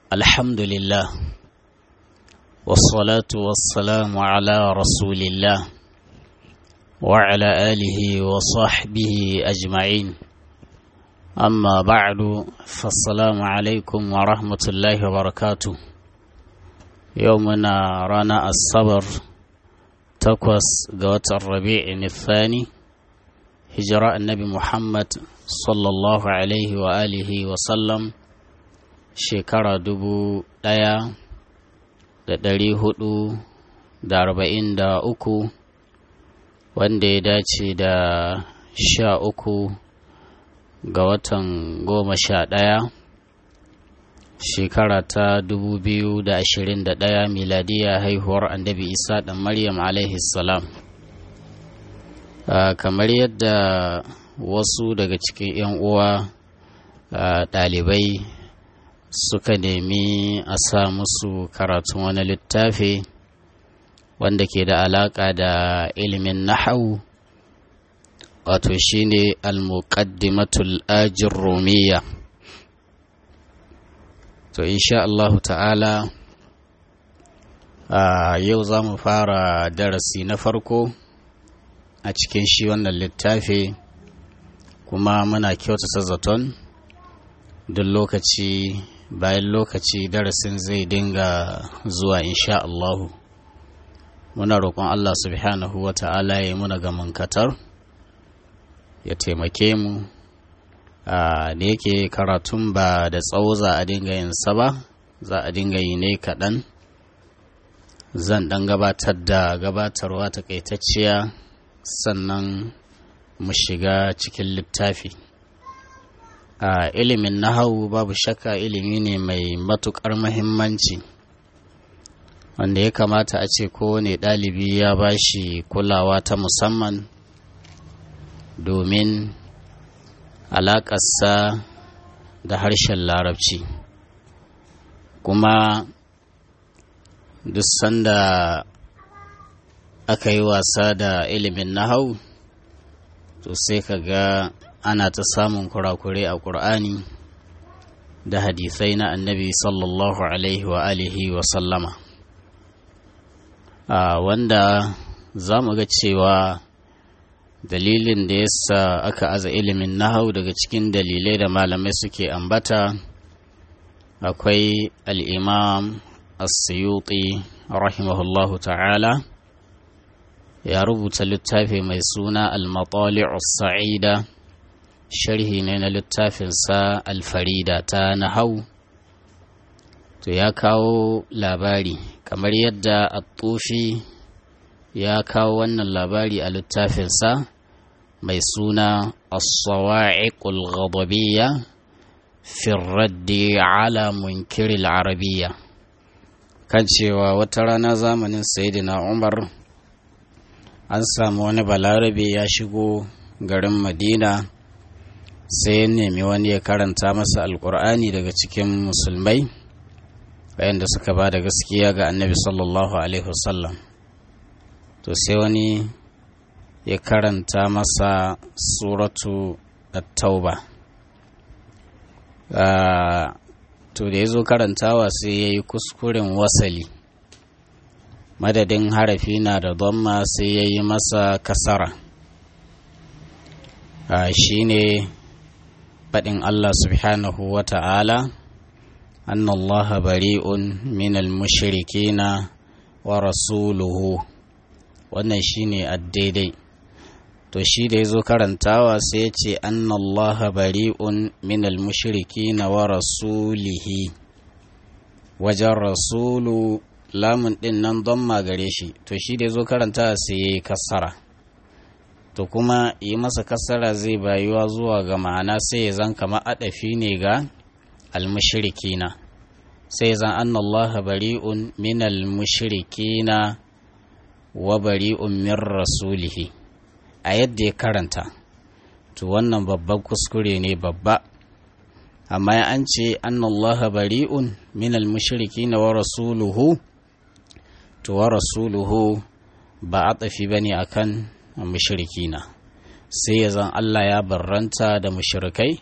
الحمد لله والصلاة والسلام على رسول الله وعلى آله وصحبه أجمعين أما بعد فالسلام عليكم ورحمة الله وبركاته يومنا رانا الصبر تقوس قوة الربيع الثاني هجراء النبي محمد صلى الله عليه وآله وسلم shekara dubu ɗaya da ɗari hudu da arba'in da uku wanda ya dace da sha uku ga watan goma sha ɗaya shekara ta dubu biyu da ashirin da ɗaya miladiya haihuwar annabi isa ɗan maryam salam kamar yadda wasu daga cikin 'yan uwa ɗalibai suka nemi a sa musu karatun wani littafi wanda ke da alaƙa da ilimin nahawu wato shine al-muqaddimatul ajin rumiya to insha Allah ta'ala a yau za mu fara darasi na farko a cikin shi wannan littafi kuma muna kyautata zaton duk lokaci bayan lokaci darasin zai dinga zuwa insha Allahu muna roƙon Allah subhanahu wa ta'ala ya muna ga mankatar ya taimake mu da yake karatun ba da tsawo za a dinga yin sa ba za a dinga yi ne kaɗan zan ɗan gabatar da gabatarwa takaitacciya sannan mu shiga cikin littafi a ilimin nahawu babu shakka ilimi ne mai matuƙar mahimmanci wanda ya kamata a ce kowane ɗalibi ya ba shi kulawa ta musamman domin alaƙarsa da harshen larabci kuma duk sanda aka yi wasa da ilimin nahawu to sai ka ga ana ta samun kurakure a ƙur'ani da hadisai na annabi sallallahu alaihi wa alihi wa sallama wanda za mu ga cewa dalilin da yasa aka aza ilimin nahau daga cikin dalilai da malamai suke ambata akwai al'imam as-suyuti rahimahullahu ta'ala ya rubuta littafi mai suna al-matali'us sa'ida sharhi ne na littafinsa alfarida ta nahau to ya kawo labari kamar yadda attufi ya kawo wannan labari a littafinsa mai suna as-sawa'iqul ghadabiyya fi raddi ala munkiril arabiyya kan cewa wata rana zamanin sayyidina umar an samu wani balarabe ya shigo garin madina sai ya nemi wani ya karanta masa alkur'ani daga cikin musulmai wayanda suka ba da gaskiya ga annabi sallallahu alaihi wasallam to sai wani ya karanta masa suratu at-tauba to da ya zo karantawa sai ya yi kuskuren wasali madadin harafi na da dhamma sai ya yi masa kasara shi ne faɗin Allah subhanahu wa ta'ala, an Allah bari'un minal mushrikina wa rasuluhu wannan shi ne daidai. To shi da ya zo karantawa sai ce an Allah bari'un minal mushrikina wa rasulihi wajen rasulu lamun ɗin nan don magare shi, to shi da ya zo karantawa sai ya yi kasara. to kuma yi masa kasara zai bayuwa zuwa ga ma'ana sai ya zan kama adafi ne ga almushrikina sai zan an Allah bari'un min almushrikina wa bari'un min rasulihi a yadda ya karanta to wannan babban kuskure ne babba amma ya an ce an Allah bari'un min almushrikina wa rasuluhu to wa rasuluhu ba a tafi bane akan mushrikina sai ya zan Allah ya barranta da mushrikai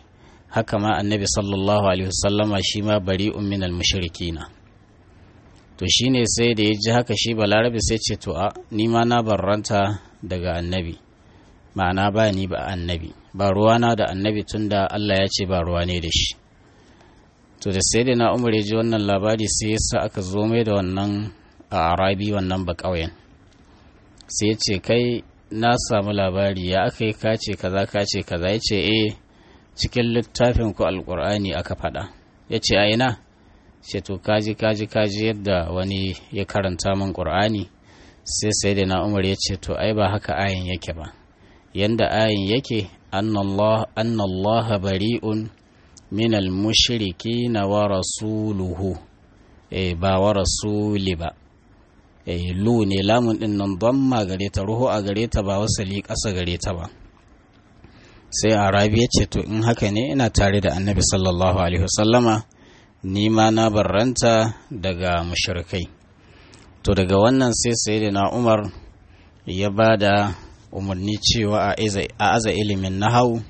haka ma annabi sallallahu alaihi wasallama shi ma bari'un minal mushrikina to shine sai da ya ji haka shi balarabe sai ce to a ni ma na barranta daga annabi ma'ana ba ni ba annabi ba ruwana da annabi tunda Allah ya ce ba ruwa ne da shi to da sai da na umar ya ji wannan labari sai yasa aka zo mai da wannan a arabi wannan ba ƙauyen sai ya ce kai na samu labari ya aka yi kace kaza kace kaza ya ce eh cikin littafin ku alkur'ani aka faɗa ya ce a ina ce to kaji kaji kaji yadda wani ya karanta min ƙur'ani sai sai da na umar ya ce to ai ba haka ayin yake ba yanda ayin yake annallaha bari'un min al-mushriki na wa rasuluhu eh ba wa rasuli ba eh lu ne lamun din nan damma gare ta ruhu a gare ta ba wasali ƙasa gare ta ba sai arabi ya ce to in haka ne ina tare da annabi sallallahu alaihi wasallama ni ma na barranta daga mushrikai to daga wannan sai sayyidina umar ya ba da umarni cewa a aza ilimin nahau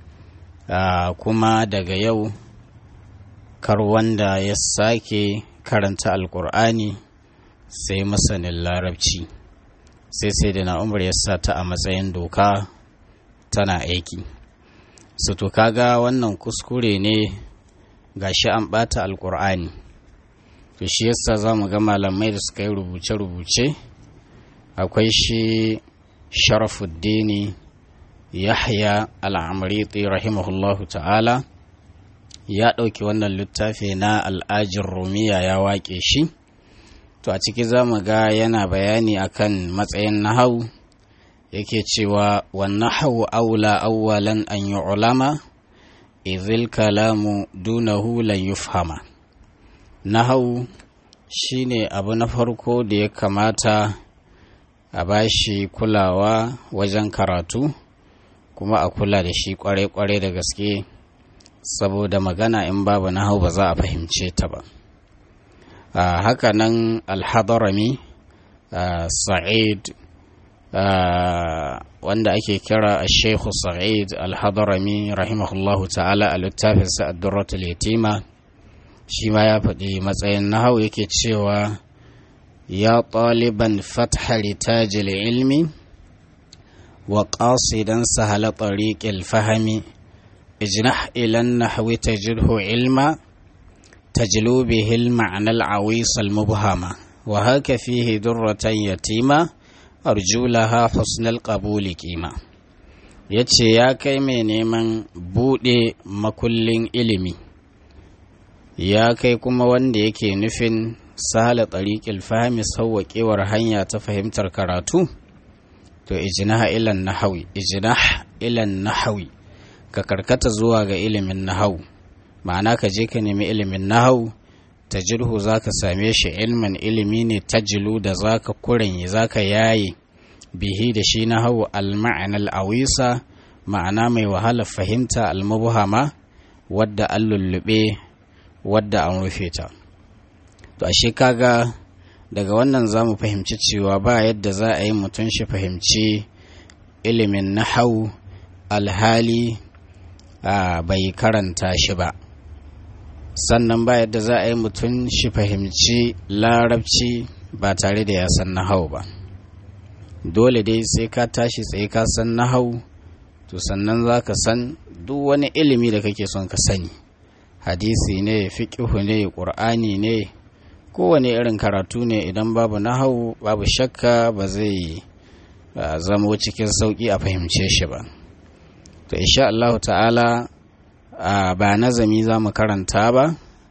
kuma daga yau kar wanda ya sake karanta alkur'ani sai masanin larabci sai sai da na umar ya sa ta a matsayin doka tana aiki su to kaga wannan kuskure ne gashi an bata alkur'ani to shi yasa za mu ga malamai da suka yi rubuce-rubuce akwai shi sharafuddini yahya al'amriti rahimahullahu ta'ala ya ɗauki wannan littafi na al'ajin rumiya ya waƙe shi to a ciki za mu ga yana bayani akan matsayin nahau yake cewa wannan hau aula awwalan an yi ulama izil kalamu dunahu lan yufhama nahau shine abu na farko da ya kamata a bashi kulawa wajen karatu kuma a kula da shi kwarai-kwarai da gaske saboda magana in babu nahau ba za a fahimce ta ba a haka nan alhadarami sa'id wanda ake kira a sheikhu sa'id alhadarami rahimahullahu ta'ala a littafinsa addurratul yatima shi ma ya faɗi matsayin nahau yake cewa ya ɗaliban fatha ritajil ilmi wa ƙasidan sahala tariqil fahami ijnah ilan nahwi tajidhu ilma tajlu bihi al-ma'na al-awis al-mubhama wa haka fihi durratan yatima arju laha husnal qabuli qima yace ya kai mai neman bude makullin ilimi ya kai kuma wanda yake nufin sahala tariqil fahmi sawwaƙewar hanya ta fahimtar karatu to ijnah ilan nahawi ijnah ilan nahawi ka karkata zuwa ga ilimin nahau ma'ana ka je ka nemi ilimin nahau tajirhu za ka same shi ilmin ilimi ne tajilu da za ka kurenye za ka yaye bihi da shi nahau al-ma'anar awisa ma'ana mai wahalar fahimta al-mubhama wadda an lullube wadda an rufe ta to ashe kaga daga wannan za mu fahimci cewa ba yadda za a yi mutum shi fahimci ilimin nahau alhali bai karanta shi ba sannan ba yadda za a yi mutum shi fahimci larabci ba tare da ya san nahau ba dole dai sai ka tashi tsaye ka san nahau to sannan za ka san duk wani ilimi da kake son ka sani hadisi ne fiƙihu ne ƙur'ani ne kowane irin karatu ne idan babu nahau babu shakka ba zai zamo cikin sauƙi a fahimce shi ba to insha Allah ta'ala ba nazami za mu karanta ba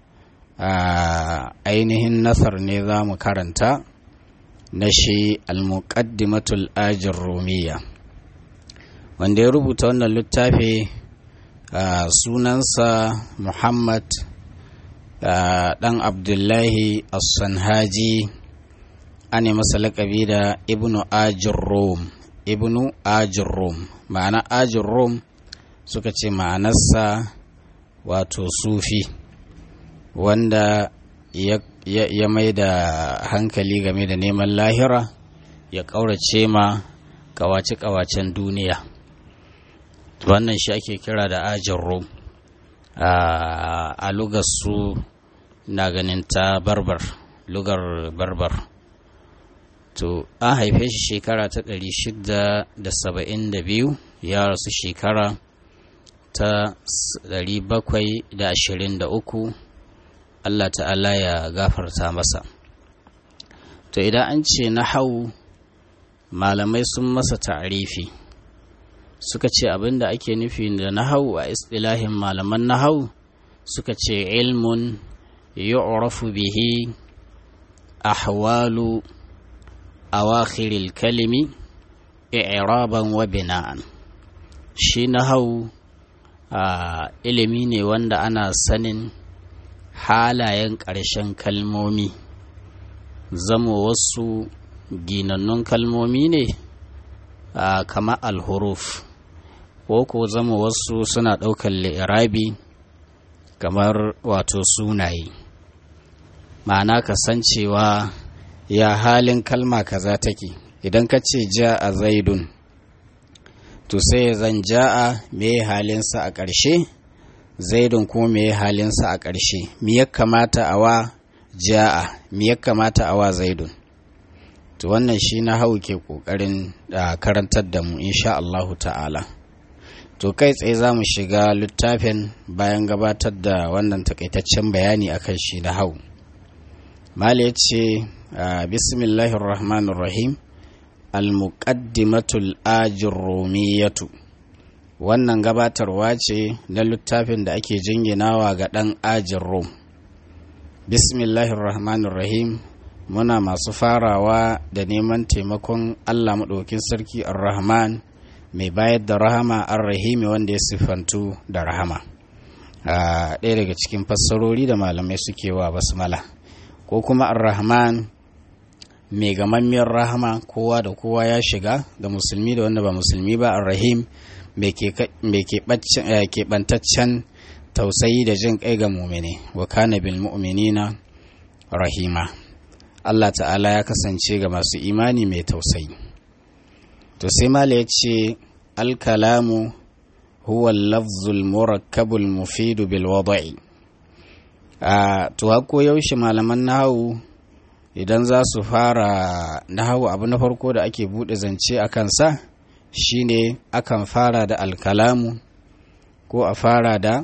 ainihin nasar ne za mu karanta na shi al-muqaddimatul ajin rumiya wanda ya rubuta wannan littafi sunansa muhammad dan abdullahi as-sanhaji ane masa laƙabi da ibnu ajin rum ibnu ajin rum ma'ana ajin rum suka ce ma'anarsa wato sufi wanda ya, ya, ya mai da hankali game da neman lahira ya ƙaurace ma ƙawace-ƙawacen duniya wannan shi ake kira da ajin rum a lugar su na ganin ta barbar lugar barbar to an haife shi shekara ta 672 ya rasu shekara ta 723 Allah ta'ala ya gafarta masa to idan an ce na hau malamai sun masa ta'arifi suka ce abinda ake nufi da nahau a istilahin malaman nahau suka ce ilmun yu'rafu bihi ahwalu awakhiril kalimi i'raban wa bina'an shi nahau a ilimi ne wanda ana sanin halayen ƙarshen kalmomi zama wasu ginannun kalmomi ne kama alhuruf ko ko zama wasu suna ɗaukar li'irabi kamar wato sunaye ma'ana kasancewa ya halin kalma kaza take idan ka ce ja a zaidun to sai zan ja'a me halinsa a ƙarshe zaidun kuma me halinsa a ƙarshe me ya kamata a wa ja'a me ya kamata a wa zaidun to wannan shi na hau ke ƙoƙarin karantar da mu insha Allahu ta'ala to kai tsaye za mu shiga littafin bayan gabatar da wannan takaitaccen bayani akan shi na hau mala ya ce bismillahir rahmanir rahim al-muqaddimatul ajrumiyatu wannan gabatarwa ce na littafin da ake jinginawa ga ɗan ajin rom bismillahir rahmanir rahim muna masu farawa da neman taimakon allah maɗaukin sarki ar-rahman mai bayar da rahama ar-rahimi wanda ya siffantu da rahama a ɗaya daga cikin fassarori da malamai suke wa basmala ko kuma ar-rahman mai gamammiyar rahama kowa da kowa ya shiga da musulmi da wanda ba musulmi ba ar-rahim mai keɓantaccen tausayi da jin kai ga mumini wa kana bil mu'minina rahima Allah ta'ala ya kasance ga masu imani mai tausayi to sai mala ya ce alkalamu huwa lafzul murakkabul mufidu bil wada'i a to hako yaushe malaman nahawu idan za su fara nahawu abu na farko da ake bude zance a kansa shine akan fara da alkalamu ko a fara da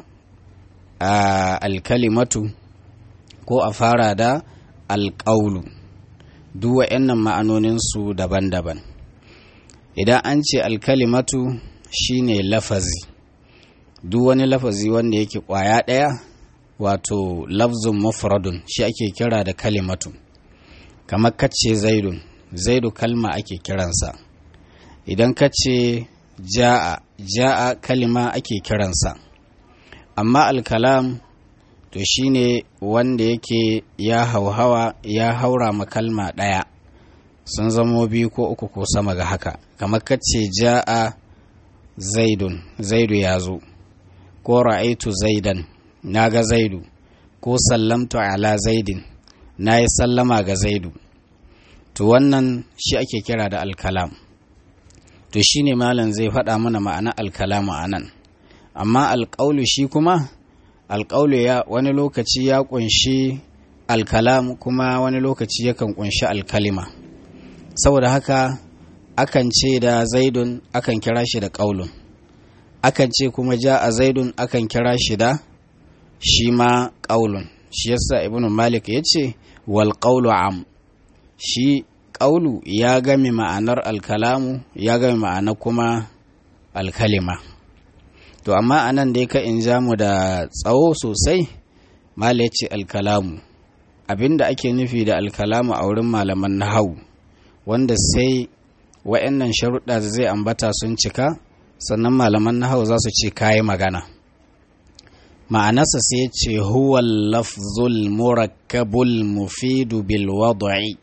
alkalimatu ko a fara da alƙaulu duk wa'annan ma'anoninsu daban-daban idan an ce alkalimatu shine lafazi duk wani lafazi wanda yake ƙwaya ɗaya wato lafzun mufradun shi ake kira da kalimatu kamar kace zaidun zaidu kalma ake kiransa idan ka ce ja'a ja'a kalima ake kiransa amma alkalam to shine wanda yake ya hauhawa ya haura makalma ɗaya sun zamo biyu ko uku ko sama ga haka kamar kace ja'a zaidun zaidu ya zo ko ra'aitu zaidan na ga zaidu ko sallamtu ala zaidin na yi sallama ga zaidu to wannan shi ake kira da alkalam to shine malam zai faɗa mana ma'ana alkalamu a nan amma alƙaulu shi kuma alƙaulu ya wani lokaci ya ƙunshi alkalam kuma wani lokaci yakan ƙunshi alkalima saboda haka akan ce da zaidun akan kira shi da ƙaulun akan ce kuma ja a zaidun akan kira shi da shi ma ƙaulun shi yasa ibnu malik ya ce wal ƙaulu am shi ƙaulu ya game ma'anar alkalamu ya game ma'anar kuma alkalima to amma a nan dai ka in ja mu da tsawo sosai mala ya ce alkalamu abinda ake nufi da alkalamu a wurin malaman nahau wanda sai wa'annan sharuɗa da zai ambata sun cika sannan malaman nahau za su ce kayi magana ma'anarsa sai ce huwa lafzul murakkabul mufidu bil wad'i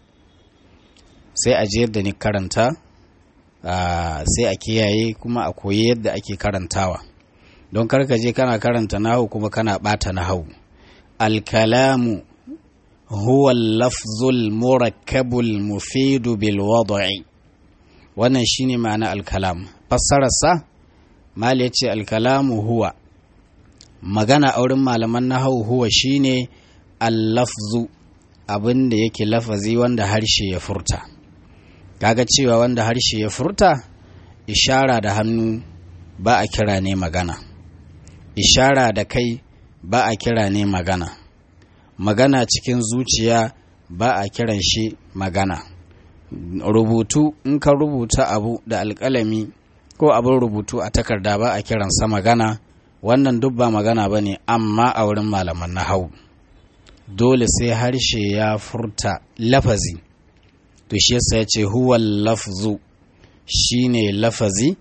sai a ji yadda ni karanta sai a kiyaye kuma a koyi yadda ake karantawa don karka je kana karanta nahu kuma kana bata nahu alkalamu huwa lafzul murakkabul mufidu bil wad'i wannan shine ma'ana alkalam fassararsa mal yace alkalamu huwa magana a wurin malaman nahawu huwa shine al-lafzu abin da yake lafazi wanda harshe ya furta kaga cewa wanda harshe ya furta ishara da hannu ba a kira ne magana ishara da kai ba a kira ne magana magana cikin zuciya ba a kiran shi magana rubutu in ka rubuta abu da alƙalami ko abin rubutu a takarda ba a kiransa magana wannan duk ba magana ba ne amma a wurin malaman na hau dole sai harshe ya furta lafazi to shi yasa ya ce huwa lafzu shine lafazi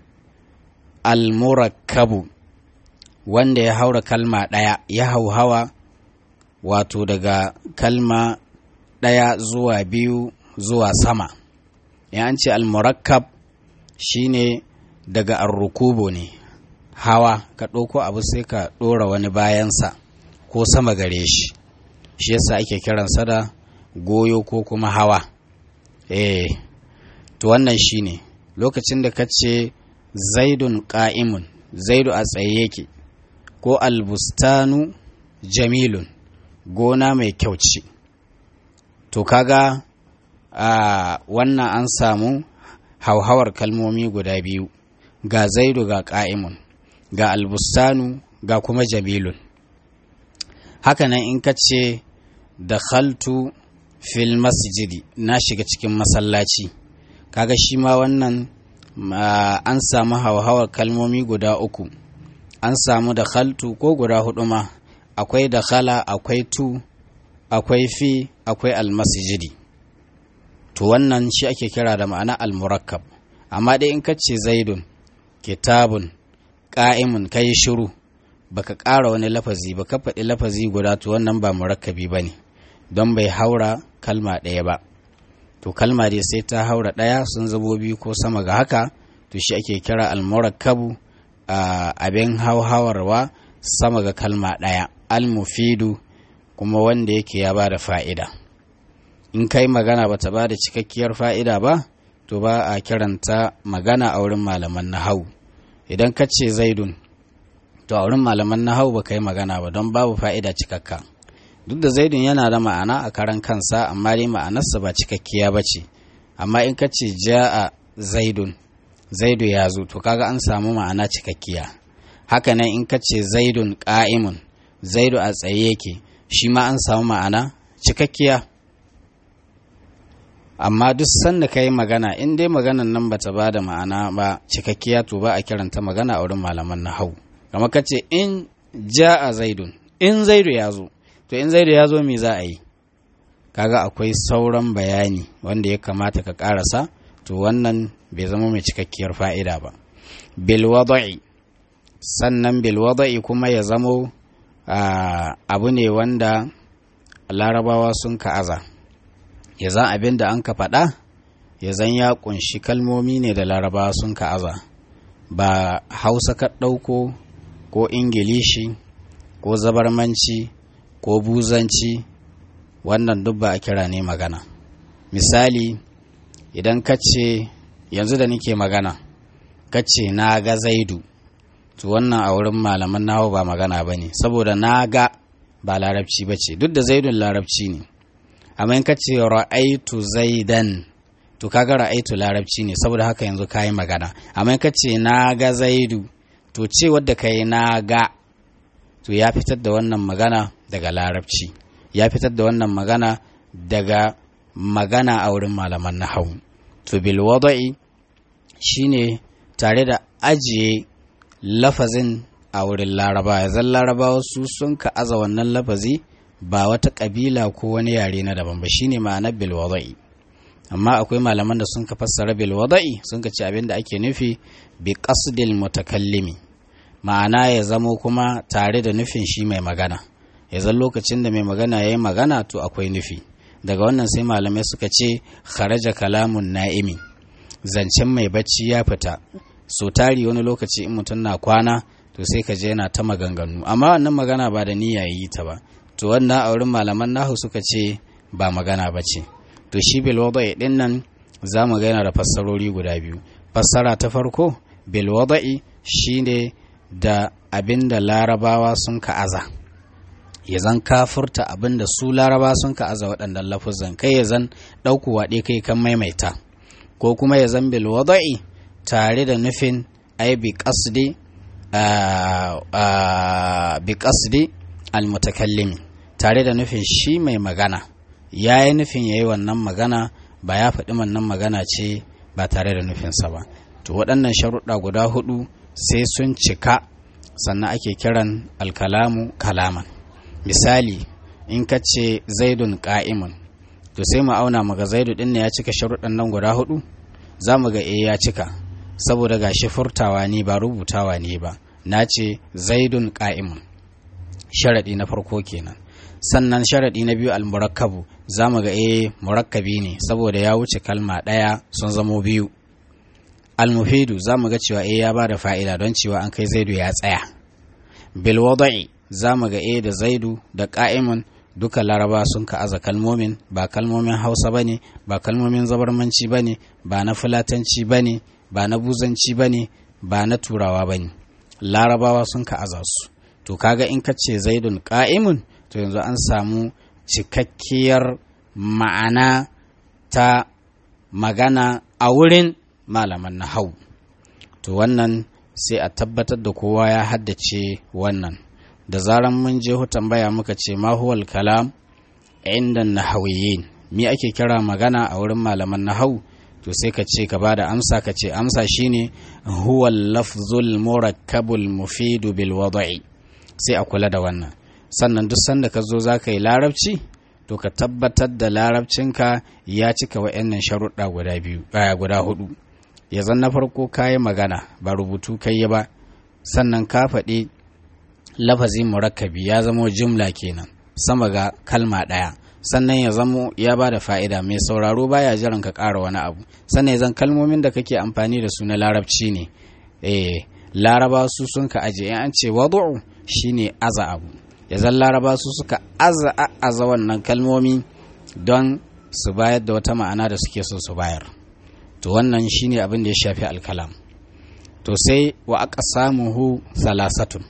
almurakkabu wanda ya haura kalma ɗaya ya hauhawa wato daga kalma ɗaya zuwa biyu zuwa sama ya an ce almurakkab shine daga arrukubo ne hawa ka ɗauko abu sai ka ɗora wani bayansa ko sama gare shi shi yasa ake kiransa da goyo ko kuma hawa eh to wannan shine lokacin da ka ce zaidun ƙa'imun zaidu a tsaye yake ko albustanu jamilun gona mai kyau ce to kaga a wannan an samu hauhawar kalmomi guda biyu ga zaidu ga ƙa'imun ga albustanu ga kuma jamilun hakanan in ka ce da khaltu fil masjidi na shiga cikin masallaci kaga shi ma wannan an samu hauhawar kalmomi guda uku an samu da khaltu ko guda hudu ma akwai da khala akwai tu akwai fi akwai almasjidi to wannan shi ake kira da ma'ana almurakkab amma dai in ka ce zaidun kitabun ƙa'imun kai shiru baka ƙara wani lafazi ba ka faɗi lafazi guda to wannan ba murakkabi ba ne don bai haura kalma ɗaya ba to kalma dai sai ta haura ɗaya sun zabo biyu ko sama ga haka to shi ake kira almurakkabu a abin hauhawarwa sama ga kalma ɗaya almufidu kuma wanda yake ya ba da fa'ida in kai magana bata ba da cikakkiyar fa'ida ba to ba a kiranta magana a wurin malaman nahau idan ka ce zaidun to a wurin malaman nahau ba ka yi magana ba don babu fa'ida cikakka duk da zaidun yana da ma'ana a karan kansa amma dai ma'anarsa ba cikakkiya ba ce amma in ka ce ja'a zaidun zaidu ya zo to kaga an samu ma'ana cikakkiya haka nan in ka ce zaidun ƙa'imun zaidu a tsaye yake shi ma an samu ma'ana cikakkiya amma duk sanda ka yi magana in dai maganan nan bata ba da ma'ana ba cikakkiya to ba a kiranta magana a wurin malaman na hau kamar ka ce in ja'a zaidun in zaidu ya zo to in zaidu ya zo me za a yi kaga akwai sauran bayani wanda ya kamata ka karasa to wannan bai zama mai cikakkiyar fa'ida ba bilwada'i sannan bilwada'i kuma ya zamo abu ne wanda larabawa sun ka'aza ya zan abin da an ka faɗa ya zan ya ƙunshi kalmomi ne da larabawa sun ka'aza ba hausa ka ɗauko ko ingilishi ko zabarmanci ko buzanci wannan duk ba a kira ne magana misali idan ka ce yanzu da nake magana ka ce na ga zaidu to wannan a wurin malaman nawa ba magana ba ne saboda na ga ba larabci ba ce duk da zaidun larabci ne amma in ka ce ra'aitu zaidan to kaga ra'aitu larabci ne saboda haka yanzu ka yi magana amma in ka ce na ga zaidu to ce wadda ka yi na ga to ya fitar da wannan magana daga larabci ya fitar da wannan magana daga magana a wurin malaman nahawu to bil wada'i shine tare da ajiye lafazin a wurin laraba ya zan laraba su sun ka aza wannan lafazi ba wata kabila ko wani yare na daban ba shine ma'anar bil wada'i amma akwai malaman da sun ka fassara bil wada'i sun ka ce abin da ake nufi bi qasdil mutakallimi ma'ana ya zamo kuma tare da nufin shi mai magana ya zan lokacin da mai magana ya yi magana to akwai nufi daga wannan sai malamai suka ce kharaja kalamun na'imi zancen mai bacci ya fita so tari wani lokaci in mutum na kwana to sai ka je yana ta maganganu amma wannan magana ba da niyya yi ta ba to wannan a wurin malaman nahu suka ce ba magana ba ce to shi bil wada'i din nan za mu ga yana da fassarori guda biyu fassara ta farko bil wada'i shine da abin da larabawa sun ka'aza ya zan kafurta abin da su laraba sun ka'aza waɗannan lafuzan kai ya zan ɗauku waɗe kai kan maimaita ko kuma ya zan bil wada'i tare da nufin ai bi qasdi bi qasdi al mutakallimi tare da nufin shi mai magana ya yi nufin ya yi wannan magana ba ya faɗi wannan magana ce ba tare da nufinsa ba to waɗannan sharuɗa guda hudu sai sun cika sannan ake kiran alkalamu kalaman misali in ka ce zaidun ƙa'imun to sai mu auna maga zaidu ɗin ne ya cika sharuɗan nan guda hudu za mu ga e ya cika saboda gashi furtawa ne ba rubutawa ne ba na ce zaidun ƙa'imun sharaɗi na farko kenan sannan sharaɗi na biyu almurakkabu za mu ga e murakkabi ne saboda ya wuce kalma ɗaya sun zamo biyu almufidu za mu ga cewa e ya ba da fa'ida don cewa an kai zaidu ya tsaya bil wada'i za mu ga e da zaidu da ƙa'imun duka laraba sun ka'aza kalmomin ba kalmomin hausa ba ne ba kalmomin zabarmanci ba ne ba na fulatanci ba ne ba na buzanci ba ne ba na turawa ba ne larabawa sun ka'aza su to kaga in ka ce zaidun ƙa'imun to yanzu an samu cikakkiyar ma'ana ta magana a wurin malaman na hau to wannan sai a tabbatar da kowa ya haddace wannan da zaran mun je tambaya muka ce ma huwal kalam inda nahawiyin me ake kira magana a wurin malaman nahau to sai ka ce ka bada amsa ka ce amsa shine huwal lafzul murakkabul mufidu bil wada'i sai a kula da wannan sannan duk sanda ka zo za ka yi larabci to ka tabbatar da larabcinka ya cika wa'annan sharuɗa guda biyu guda hudu ya zan na farko ka yi magana ba rubutu kai yi ba sannan ka faɗi lafazin murakkabi ya zamo jumla kenan sama ga kalma ɗaya sannan ya zamo ya ba da fa'ida mai sauraro baya jiran ka ƙara wani abu sannan ya zan kalmomin da kake amfani da su na larabci ne eh laraba su sun ka aje in an ce wadu'u shine aza abu ya zan laraba su suka aza aza wannan kalmomi don su bayar da wata ma'ana da suke so su bayar to wannan shine abin da ya shafi alkalam to sai wa aka samuhu salasatun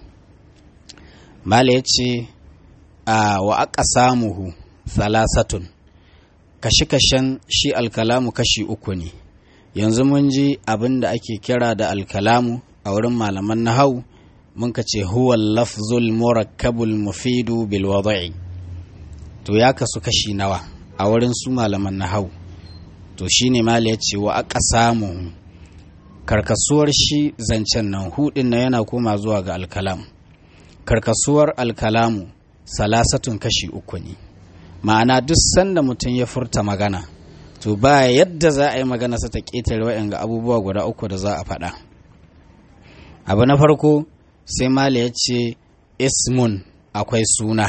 mala ya ce a wa aka samuhu salasatun kashe-kashen shi alkalamu kashi uku ne yanzu mun ji abin da ake kira da alkalamu a wurin malaman nahau mun ka ce huwa lafzul murakkabul mufidu bil wada'i to ya kasu kashi nawa a wurin su malaman nahau to shine mala ya ce wa aka samu karkasuwar shi zancen nan hudin na yana koma zuwa ga alkalam karkasuwar alkalamu salasatun kashi uku ne ma'ana duk sanda mutum ya furta magana to ba yadda za a yi magana sa ta ƙetare wa'yan ga abubuwa guda uku da za a faɗa abu na farko sai mala ya ce ismun akwai suna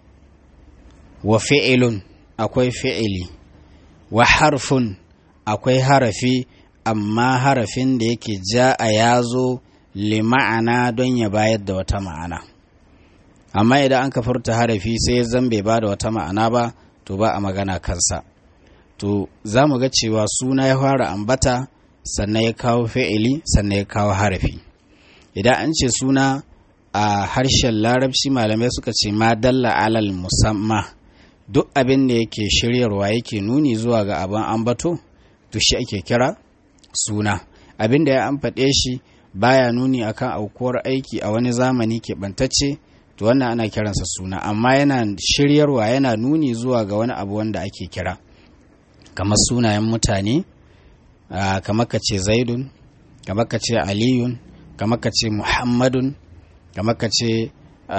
wa fi'ilun akwai fi'ili wa harfun akwai harafi amma harafin da yake ja a yazo lima'ana don ya bayar da wata ma'ana amma idan an ka furta harafi sai zan bai ba da wata ma'ana ba to ba a magana kansa to za mu ga cewa suna ya fara ambata sannan ya kawo fi'ili sannan ya kawo harafi idan an ce suna a harshen larabci malamai suka ce ma dalla alal musamma duk abin da yake shiryarwa yake nuni zuwa ga abin ambato to shi ake kira suna abin da ya an faɗe shi baya nuni akan aukuwar aiki a wani zamani keɓantacce to wannan ana kiransa suna amma yana shiryarwa yana nuni zuwa ga wani abu wanda ake kira kamar sunayen mutane kamar ka ce zaidun kamar ka ce aliyun kamar ka ce muhammadun kamar ka ce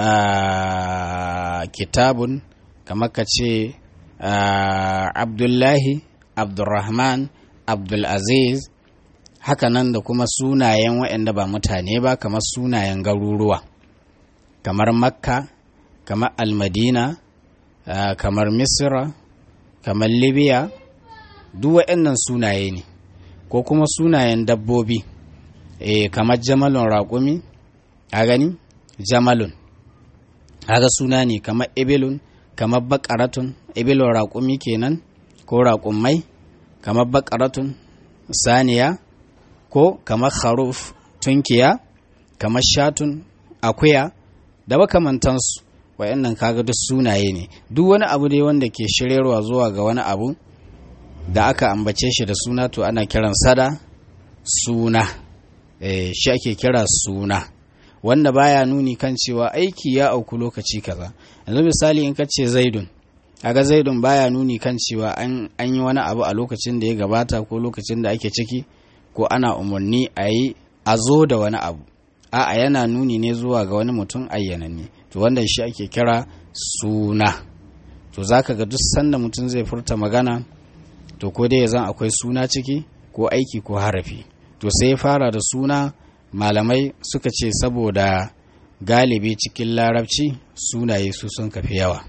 kitabun kamar ka ce abdullahi abdulrahman abdulaziz hakanan da kuma sunayen waɗanda ba mutane ba kamar sunayen garuruwa kamar makka kamar almadina kamar misra kamar libya duk waɗannan sunaye ne ko kuma sunayen dabbobi e, kamar jamalun raƙumi a gani jamalun haka suna ne kamar ibilun kamar bakaratun ibilun raƙumi kenan ko raƙummai kamar bakaratun saniya ko kamar haruf tunkiya kamar shatun akuya da makamantansu wayannan kaga duk sunaye ne duk wani abu ne wanda ke shiryarwa zuwa ga wani abu da aka ambace shi da suna to ana kiran sada suna e, shi ake kira suna wanda baya nuni kan cewa aiki ya auku lokaci kaza yanzu misali in ka ce zaidun kaga zaidun baya nuni kan cewa an, an yi wani abu a lokacin da ya gabata ko lokacin da ake ciki ko ana umarni a yi a zo da wani abu a'a yana nuni ne zuwa ga wani mutum ayyananne to wanda shi ake kira suna to zaka ga duk sanda mutum zai furta magana to ko dai zan akwai suna ciki ko aiki ko harafi to sai fara da suna malamai suka ce saboda galibi cikin larabci sunaye su sun kafi yawa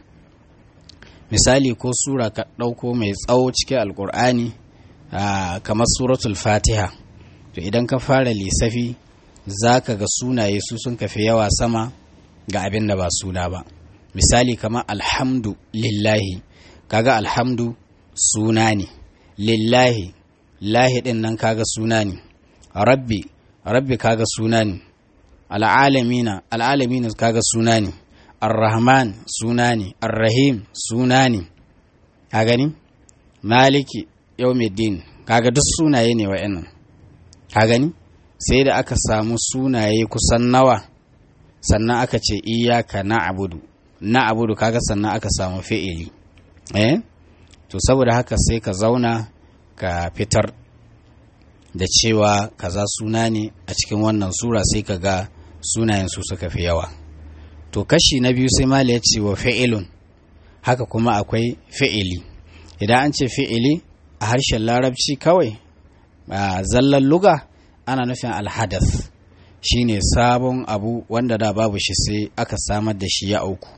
misali ko sura ka ɗauko mai tsawo cikin alkur'ani kamar suratul fatiha to idan ka fara lissafi za ka ga sunaye su sun kafi yawa sama ga abin da ba suna ba misali kamar alhamdu lillahi kaga alhamdu suna ne lillahi lahi din nan kaga suna ne rabbi rabbi kaga suna ne al'alamina al'alamina kaga suna ne arrahman suna ne arrahim suna ne ka gani maliki yawmiddin kaga duk sunaye ne wa'annan ka gani sai da aka samu sunaye kusan nawa sannan aka ce iyaka na abudu na abudu kaga sannan aka samu fi'ili eh to saboda haka sai ka zauna ka fitar da cewa kaza suna ne a cikin wannan sura sai ka ga sunayen su suka fi yawa to kashi na biyu sai mala ya ce wa fi'ilun haka kuma akwai fi'ili idan an ce fi'ili a harshen larabci kawai a zallan luga ana nufin alhadath shine sabon abu wanda da babu shi sai aka samar da shi ya auku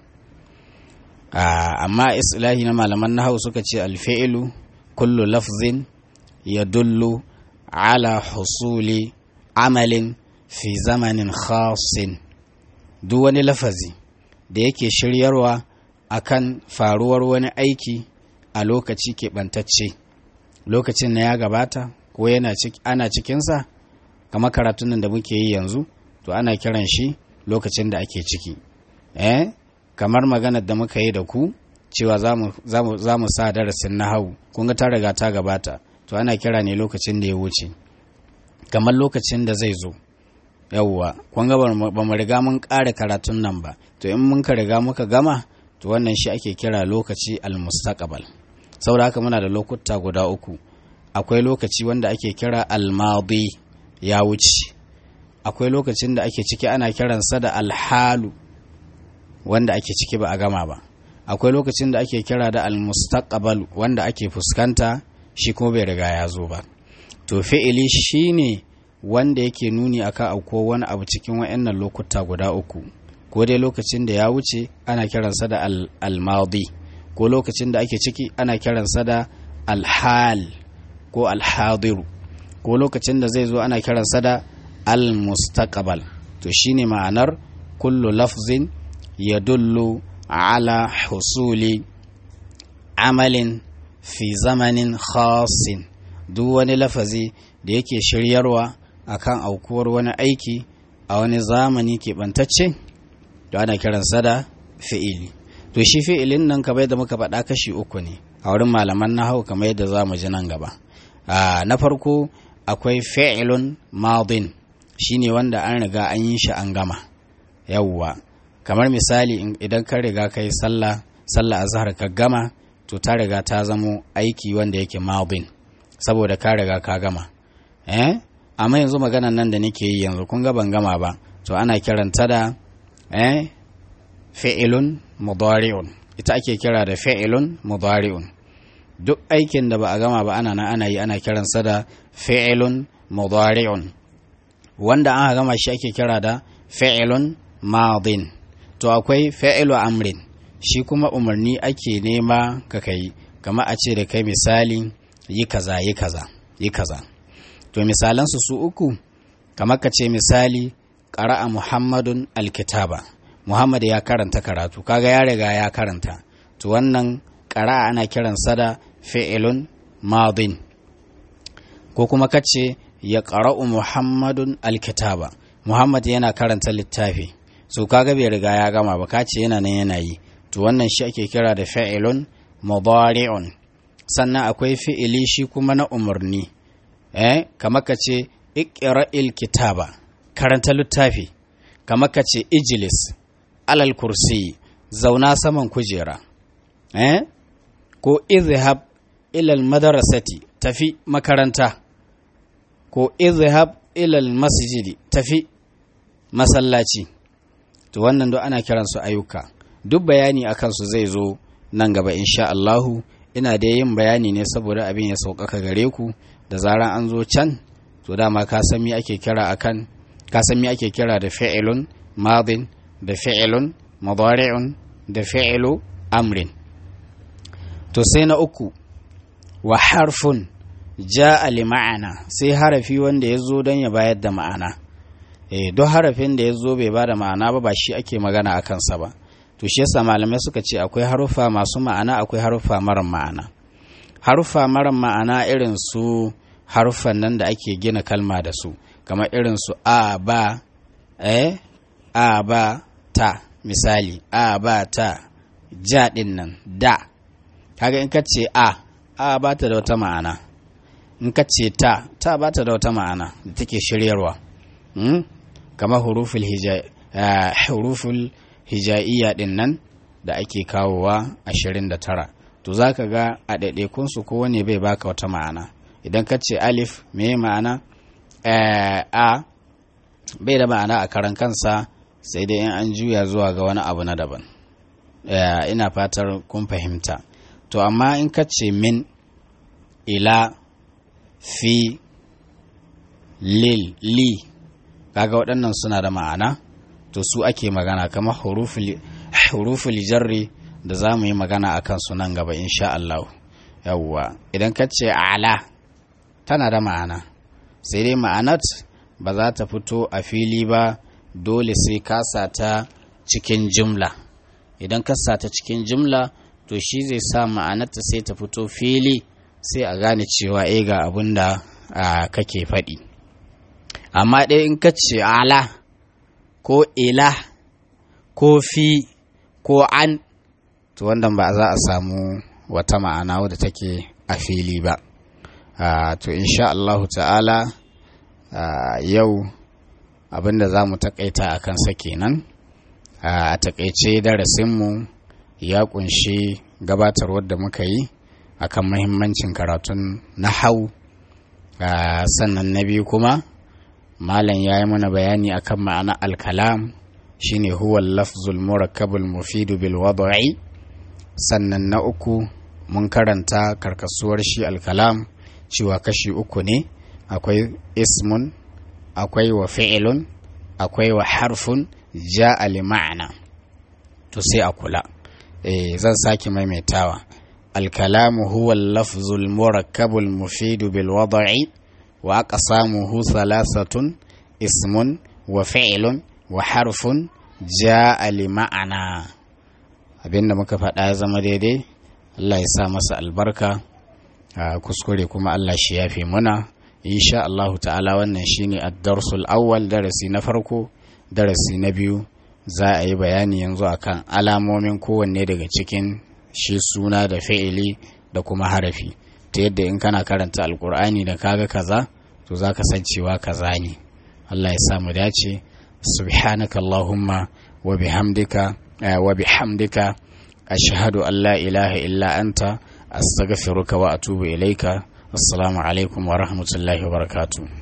amma islahi na malaman nahau suka ce alfi'ilu kullu lafzin ya dullu ala husuli amalin fi zamanin khasin duk wani lafazi da yake shiryarwa akan faruwar wani aiki a lokaci keɓantacce lokacin na ya gabata ko yana ana cikinsa kamar karatun nan da muke yi yanzu to ana kiran shi lokacin da ake ciki eh kamar maganar da muka yi da ku cewa za mu sa darasin na hau kun ga ta riga ta gabata to ana kira ne lokacin da ya wuce kamar lokacin da zai zo yawwa kun ga ba mu riga mun ƙara karatun nan ba to in mun ka riga muka gama to wannan shi ake kira lokaci almustaqbal saboda haka muna da lokuta guda uku akwai lokaci wanda ake kira almadi ya wuce akwai lokacin da ake ciki ana kiransa da alhalu wanda ake ciki ba a gama ba akwai lokacin da ake kira da almustaqbal wanda ake fuskanta shi kuma bai riga ya zo ba to fi'ili shine wanda yake nuni akan auko wani abu cikin wayannan lokuta guda uku ko dai lokacin da ya wuce ana kiransa da almadi ko lokacin da ake ciki ana kiransa da alhal ko alhadiru ko lokacin da zai zo ana kiransa da almustaqbal to shine ma'anar kullu lafzin yadullu ala husuli amalin fi zamanin khasin duk wani lafazi da yake shiryarwa akan aukuwar wani aiki a wani zamani keɓantacce to ana kiransa da fi'ili to shi fi'ilin nan kamar yadda muka faɗa kashi uku ne a wurin malaman nahau kamar yadda za mu ji nan gaba na farko akwai fi'ilun madin shine wanda an riga an yi shi an gama yawwa kamar misali idan ka riga kai sallah sallah azhar ka gama to ta riga ta zamo aiki wanda yake madin saboda ka riga ka gama eh amma yanzu maganan nan da nake yi yanzu kun ga ban gama ba to ana kiranta da eh fi'ilun mudari'un ita ake kira da fi'ilun mudari'un duk aikin da ba a gama ba ana nan ana yi ana kiransa da fi'ilun mudari'un wanda an gama shi ake kira da fi'ilun madin to akwai fi'ilu amrin shi kuma umarni ake nema ka kai kama a ce da kai misali yi kaza yi kaza yi kaza to misalansu su uku kamar ka ce misali ƙara'a muhammadun alkitaba muhammad ya karanta karatu kaga ya riga ya karanta to wannan ƙara'a ana kiransa da fi'ilun madin ko kuma ka ce ya ƙara'u muhammadun alkitaba muhammad yana karanta littafi so kaga bai riga ya gama ba kace yana nan yana yi to wannan shi ake kira da fa'ilun mudari'un sannan akwai fi'ili shi kuma na umarni eh kamar ka ce iqra'il kitaba karanta littafi kamar ka ce ijlis alal kursi zauna saman kujera eh ko izhab ilal madarasati tafi makaranta ko izhab ilal masjidi tafi masallaci to wannan duk ana kiransu ayyuka duk bayani akan su zai zo nan gaba insha Allahu ina da yin bayani ne saboda abin ya sauƙaƙa gare ku da zaran an zo can to dama ka san me ake kira akan ka san me ake kira da fi'ilun madin da fi'ilun mudari'un da fi'ilu amrin to sai na uku wa harfun ja'a li ma'ana sai harafi wanda ya zo don ya bayar da ma'ana eh duk harafin da ya zo bai bada ma'ana ba ba shi ake magana a kansa ba to shi yasa malamai suka ce akwai haruffa masu ma'ana akwai haruffa mara ma'ana haruffa mara ma'ana irin su haruffan nan da ake gina kalma da su kamar irin su a ba eh a ba ta misali a ba ta ja din nan da kaga in ka ce a a ba ta da wata ma'ana in ka ce ta ta ba ta da wata ma'ana da take shiryarwa hmm? kamar huruful hija uh, huruful hija'iyya din nan da ake kawowa 29 to za ka ga a ɗaiɗaikunsu kowane bai baka wata ma'ana idan ka ce alif me ma'ana a bai da ma'ana a karan kansa sai dai in an juya zuwa ga wani abu na daban ina fatar kun fahimta to amma in ka ce min ila fi lil li kaga waɗannan suna da ma'ana to su ake magana kamar huruful jarri da za mu yi magana a kansu nan gaba insha Allah yawwa idan ka ce ala tana da ma'ana sai dai ma'anat ba za ta fito a fili ba dole sai ka ta cikin jumla idan ka ta cikin jumla to shi zai sa ma'anarta sai ta fito fili sai a gane cewa e ga abin da kake faɗi amma ɗaya in ka ce ala ko ila ko fi ko an to wannan ba za a samu wata ma'ana wadda take a fili ba to insha Allahu ta'ala yau abinda za mu takaita a kansa kenan a takaice darasinmu ya kunshi gabatarwar da muka yi akan mahimmancin karatun na hau sannan na biyu kuma malam ya yi mana bayani akan ma'ana alkalam shine huwa lafzul murakkabul mufidu bil wad'i sannan na uku mun karanta karkasuwar shi alkalam cewa kashi uku ne akwai ismun akwai wa fi'ilun akwai wa harfun ja'a li ma'ana to sai a kula eh zan sake maimaitawa alkalamu huwa lafzul murakkabul mufidu bil wad'i wa aqsamuhu thalathatun ismun wa fi'ilun wa harfun ja'a li ma'ana abinda muka faɗa ya zama daidai Allah ya sa masa albarka a kuskure kuma Allah shi yafe muna insha Allahu ta'ala wannan shine ad-darsul awwal darasi na farko darasi na biyu za a yi bayani yanzu akan alamomin kowanne daga cikin shi suna da fi'ili da kuma harafi ta yadda in kana karanta alkur'ani da kaga kaza to za ka san cewa kaza ne Allah ya sa mu dace subhanaka allahumma wa bihamdika wa bihamdika ashhadu an la ilaha illa anta astaghfiruka wa atubu ilaika assalamu alaikum wa rahmatullahi wa barakatuh